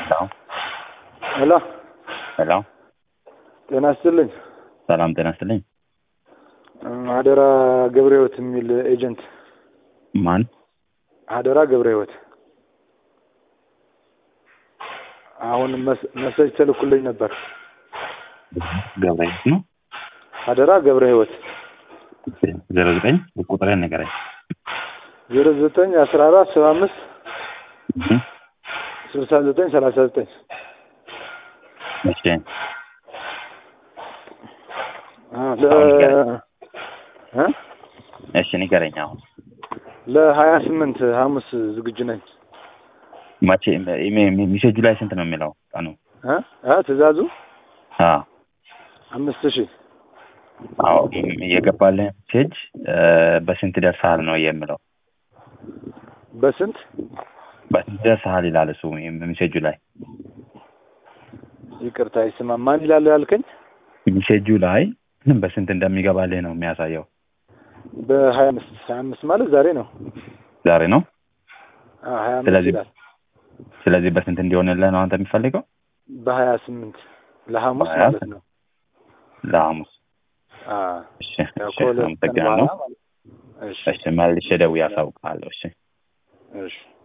ሄሎ ሄሎ ሄሎ ጤና ይስጥልኝ። ሰላም ጤና ይስጥልኝ። አደራ ገብረ ሕይወት የሚል ኤጀንት ማን? አደራ ገብረ ሕይወት አሁን መስ- መሰጅ ተልኩልኝ ነበር። ገብረሕይወት ነው። አደራ ገብረ ሕይወት ዜሮ ዘጠኝ ቁጥርህን ንገረኝ። ዜሮ ዘጠኝ አስራ አራት ሰባ አምስት እህ፣ ስልሳ ዘጠኝ ሰላሳ ዘጠኝ እሺ እሺ ንገረኝ። አሁን ለሀያ ስምንት ሐሙስ ዝግጁ ነኝ። መቼ ሚሴጁ ላይ ስንት ነው የሚለው ቀኑ? እ? እ? ትእዛዙ አዎ አምስት ሺህ አዎ የገባልህ ሜሴጅ በስንት ደርሰሃል ነው የምለው። በስንት በስንት ደርሰሃል ይላል እሱ ሜሴጁ ላይ። ይቅርታ ይስማ ማን ይላል ያልከኝ? ሜሴጁ ላይ በስንት እንደሚገባልህ ነው የሚያሳየው። በሀያ አምስት ሀያ አምስት ማለት ዛሬ ነው። ዛሬ ነው። አዎ ሀያ አምስት ስለዚህ ይላል። ስለዚህ በስንት እንዲሆንልህ ነው አንተ የሚፈልገው? በሀያ ስምንት ለሐሙስ በሀያ ማለት ነው። ለሐሙስ። አዎ እሺ ያው እሺ ከሁለት ቀን አመሰግናለሁ። በኋላ ማለት ነው። እሺ እሺ መልሼ ደውዬ አሳውቅሃለሁ። እሺ እሺ